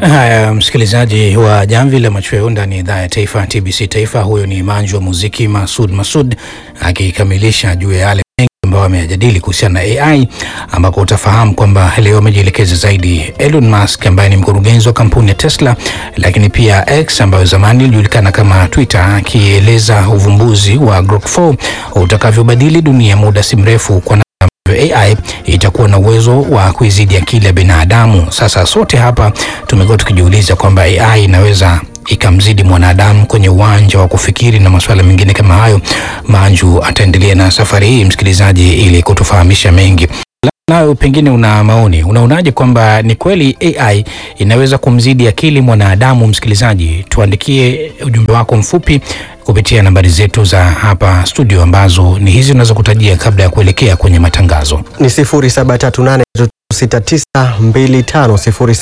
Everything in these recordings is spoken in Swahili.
Haya, msikilizaji wa Jamvi la Machweo ndani ya idhaa ya taifa TBC Taifa. Huyo ni manju wa muziki Masud Masud akikamilisha juu ya yale mengi ambayo ameyajadili kuhusiana na AI, ambako utafahamu kwamba leo amejielekeza zaidi Elon Musk ambaye ni mkurugenzi wa kampuni ya Tesla, lakini pia X ambayo zamani ilijulikana kama Twitter, akieleza uvumbuzi wa Grok 4 utakavyobadili dunia muda si mrefu kwa AI itakuwa na uwezo wa kuizidi akili ya binadamu. Sasa sote hapa tumekuwa tukijiuliza kwamba AI inaweza ikamzidi mwanadamu kwenye uwanja wa kufikiri na masuala mengine kama hayo. Manju ataendelea na safari hii, msikilizaji, ili kutufahamisha mengi. Nayo pengine una maoni, unaonaje kwamba ni kweli AI inaweza kumzidi akili mwanadamu? Msikilizaji, tuandikie ujumbe wako mfupi kupitia nambari zetu za hapa studio ambazo ni hizi unazokutajia kabla ya kuelekea kwenye matangazo. ni 0738 6925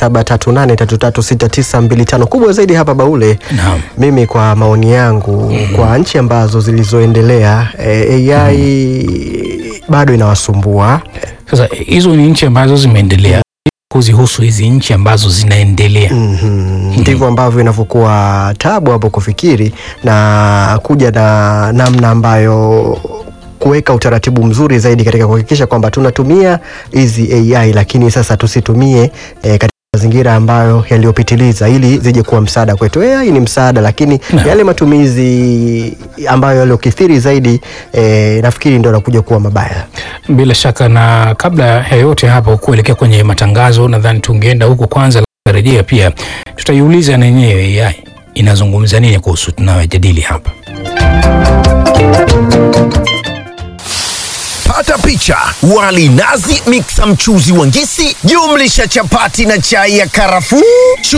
0738336925. Kubwa zaidi hapa Baule, Naam. mimi kwa maoni yangu kwa nchi ambazo zilizoendelea eh, AI bado inawasumbua Sasa hizo ni nchi ambazo zimeendelea, kuzihusu hizi nchi ambazo zinaendelea. Mhm. ndivyo ambavyo inavyokuwa tabu hapo kufikiri na kuja na namna ambayo kuweka utaratibu mzuri zaidi katika kuhakikisha kwamba tunatumia hizi AI lakini sasa tusitumie eh, katika mazingira ambayo yaliyopitiliza ili zije kuwa msaada kwetu. AI ni msaada, lakini Naam. yale matumizi ambayo yaliyokithiri zaidi eh, nafikiri ndio yanakuja kuwa mabaya. Bila shaka, na kabla ya yote hapo kuelekea kwenye matangazo, nadhani tungeenda huko kwanza, rejea pia tutaiuliza na yenyewe AI inazungumza nini kuhusu tunayojadili hapa. Pata picha: wali nazi, miksa mchuzi wa ngisi, jumlisha chapati na chai ya karafuu.